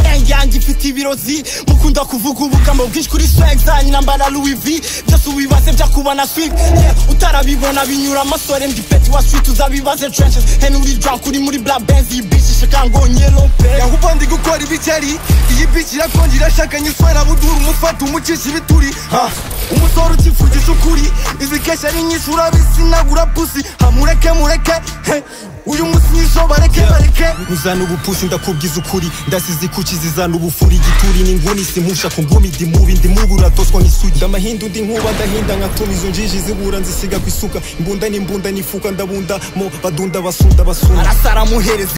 senge yanjye ifite ibirozi mukunda kuvuga ubugamo bwinshi kuri swag zanyu nambara louis v byose ubibaze byakubana swig yeah, utarabibona binyura amasore ndi peti wa street uzabibaze trenches hen uri drunk uri muri black benz iyi bitch ishikangonye lompe yahuba ndi gukora ibikeri iyi bitch irakonje irashakanye iswera budura umufata umucisha ibituri ha umusore ukivugisha ukuri izi keshi ari nyinshi urabisinagura pusi hamureke mureke he uyu munsi nijoro bareke bareke uzana ubupusi ndakubwiza ukuri ndasize ikuki zizana ubufuri igituri n'inguni simpusha ku ngumi ndi mubi ndi mubi uratoswa nk'isugi ndamahinda undi nkuba ndahinda nkatuma izo njiji zibura nzisiga ku isuka imbunda n'imbunda n'ifuka ndabunda mo badunda basunda basunda arasara amuhereza